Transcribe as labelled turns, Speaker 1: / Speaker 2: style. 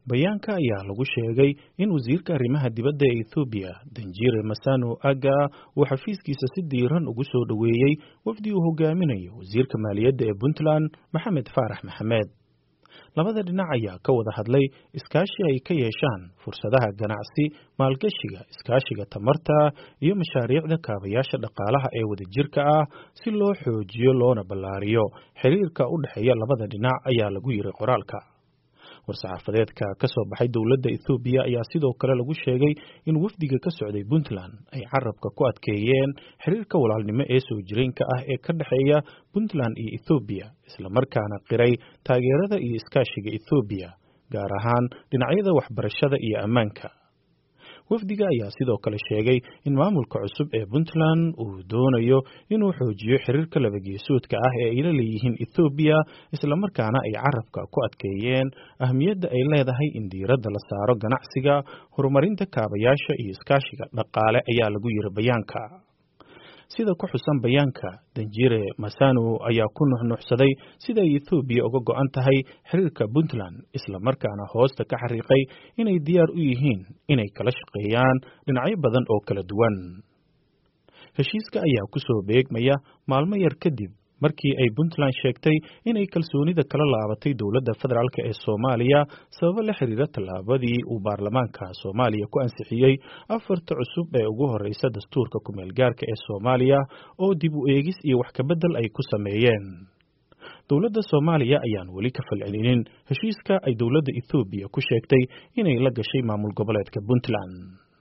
Speaker 1: bayaanka ayaa lagu sheegay in wasiirka arrimaha dibadda ee ethoobiya danjire masano aga uu xafiiskiisa si diiran ugu soo dhoweeyey wafdi uu hogaaminayo wasiirka maaliyadda ee puntland maxamed faarax maxamed labada dhinac ayaa ka wada hadlay iskaashi ay ka yeeshaan fursadaha ganacsi maalgashiga iskaashiga tamarta iyo mashaariicda kaabayaasha dhaqaalaha ee wadajirka ah si loo xoojiyo loona ballaariyo xiriirka u dhexeeya labada dhinac ayaa lagu yiri qoraalka war-saxaafadeedka ka soo baxay dowladda ethoobiya ayaa sidoo kale lagu sheegay in wafdiga ka socday puntland ay carabka ku adkeeyeen xiriirka walaalnimo ee soo jireenka ah ee ka dhexeeya puntland iyo ethoobiya islamarkaana qiray taageerada iyo iskaashiga ethoobiya gaar ahaan dhinacyada waxbarashada iyo ammaanka wafdiga ayaa sidoo kale sheegay in maamulka cusub ee puntland uu doonayo inuu xoojiyo xiriirka labageesoodka ah ee ay la leeyihiin ethoobiya islamarkaana ay carabka ku adkeeyeen ahmiyadda ay leedahay in diiradda la saaro ganacsiga horumarinta kaabayaasha iyo iskaashiga dhaqaale ayaa lagu yiri bayaanka sida ku xusan bayaanka danjire masano ayaa ku nuxnuxsaday sida ay ethoobiya uga go-an tahay xiriirka puntland islamarkaana hoosta ka xariiqay inay diyaar u yihiin inay kala shaqeeyaan dhinacyo badan oo kala duwan heshiiska ayaa ku soo beegmaya maalmo yar kadib markii ay puntland sheegtay inay kalsoonida kala laabatay dowladda federaalk ee soomaaliya sababo la xiriira tallaabadii uu baarlamaanka soomaaliya ku ansixiyey afarta cusub ee ugu horeysa dastuurka kumeel gaarka ee soomaaliya oo dib u eegis iyo wax kabedel ay ku sameeyeen dowladda soomaaliya ayaan weli ka falcelinin heshiiska ay dowladda ethoobiya ku sheegtay inay la gashay maamul goboleedka puntland